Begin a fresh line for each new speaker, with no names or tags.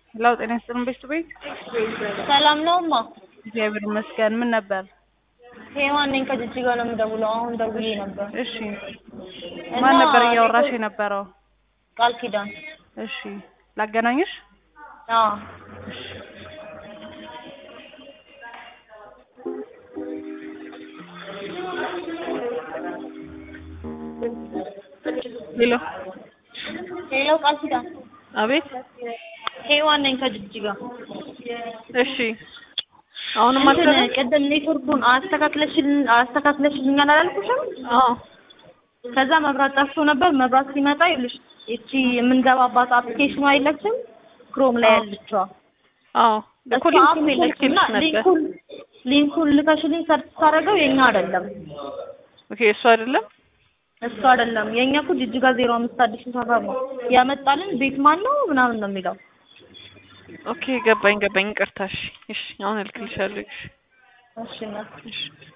ሄሎ ጤና ይስጥልን ቤት ቤት
ሰላም ነው እማ?
እግዚአብሔር ይመስገን። ምን ነበር?
ሄዋን ነኝ ከጅጅጋ ነው የምደውለው። አሁን ደውዬ ነበር።
እሺ ማን ነበር እያወራሽ የነበረው?
ቃል ኪዳን።
እሺ ላገናኝሽ?
አዎ
ሄሎ
ሄሎ ቃል ኪዳን።
አቤት።
ሄዋን ነኝ ከጅጅጋ።
እሺ አሁንም
እንትን
አልሰራም?
ቅድም ኔትወርኩን አስተካክለሽልን አስተካክለሽልኛል አላልኩሽም?
አዎ
ከዛ መብራት ጠፍቶ ነበር። መብራት ሲመጣ ይኸውልሽ እቺ የምንገባባት አፕሊኬሽኑ አይለችም ክሮም ላይ ያለችዋ
አዎ እኮ
እሷ አፕ
ሊንኩን
የለችም እና
ልኬልሽ ነበር።
ሊንኩን ሊንኩን ልከሽልኝ ሰርች ሳደርገው የኛ አይደለም
ኦኬ እሱ አይደለም።
እሱ አይደለም የኛ እኮ ጅጅጋ ዜሮ አምስት አዲሱ ሰፈር ነው ያመጣልን ቤት ማን ነው ምናምን ነው የሚለው
ኦኬ ገባኝ ገባኝ። ይቅርታ። እሺ እሺ አሁን እልክልሻለሁ። እሺ
እሺ እናት
እሺ